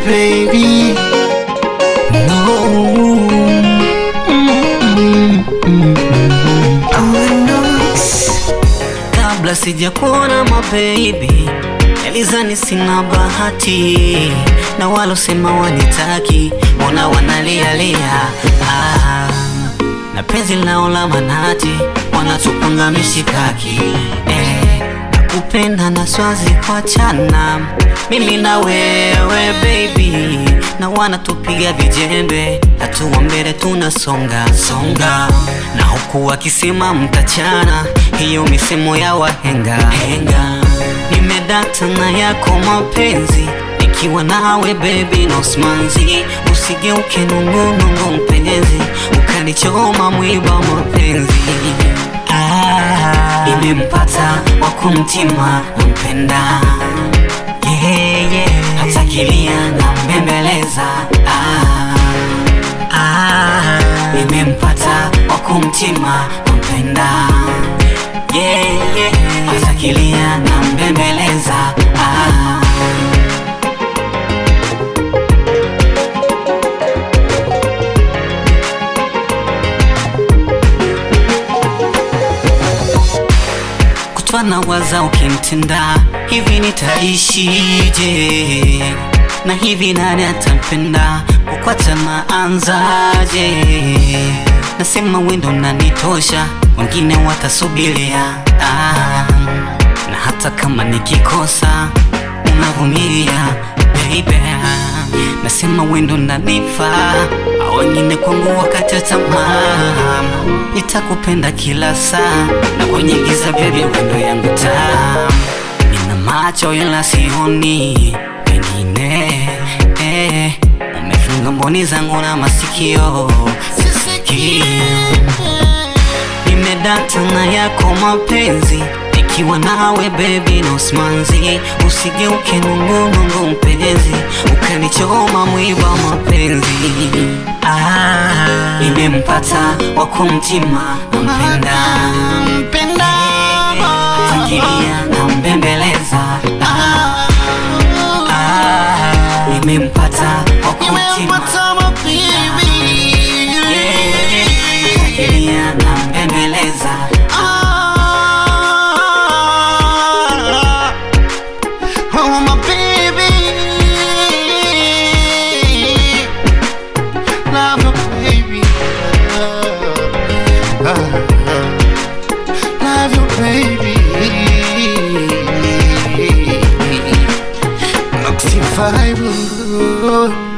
baby. No. Kabla sijakuona mabebi, elizani sina bahati, na walosema wanitaki, mbona wanalialia ah, na penzi lao la manati, wanatupanga mishikaki eh, nakupenda na swazi kwa chana mimi na wewe baby, na wanatupiga vijembe, hatua mbele tunasonga songa, na huku wakisema mtachana, hiyo misemo ya wahenga henga. Nimedata na yako mapenzi, nikiwa nawe baby no smanzi, usigeuke nungunungu mpenzi, ukanichoma mwiba mapenzi ah, imempata wakumtima nampenda yeah, yeah. hata kilia na mbembeleza ah, ah, imempata wakumtima nampenda yeah, yeah. hata kilia na mbembeleza ah. kutwa na waza ukimtenda hivi nitaishije na hivi nani atampenda kukwata naanzaje nasema wendo nanitosha wengine watasubiria ah, na hata kama nikikosa unavumilia baby nasema wendo nanifaa wengine kwangu wakati tamaa nitakupenda kila saa na kwenye giza baby wendo yangu taa nina macho ila sioni pengine eh, umefunga mboni zangu na masikio sisikii nimedata na yako mapenzi nikiwa nawe baby no smanzi usigeuke nungunungu mpenzi ukanichoma mwiba mapenzi ah, imempata wakumtima nampenda Mpenda fikiria na mbembeleza ah, ah, imempata wakumtima Nimempata mabibi fikiria na mbembeleza Ah, Oh my baby Love you baby Love you baby Noxy vibe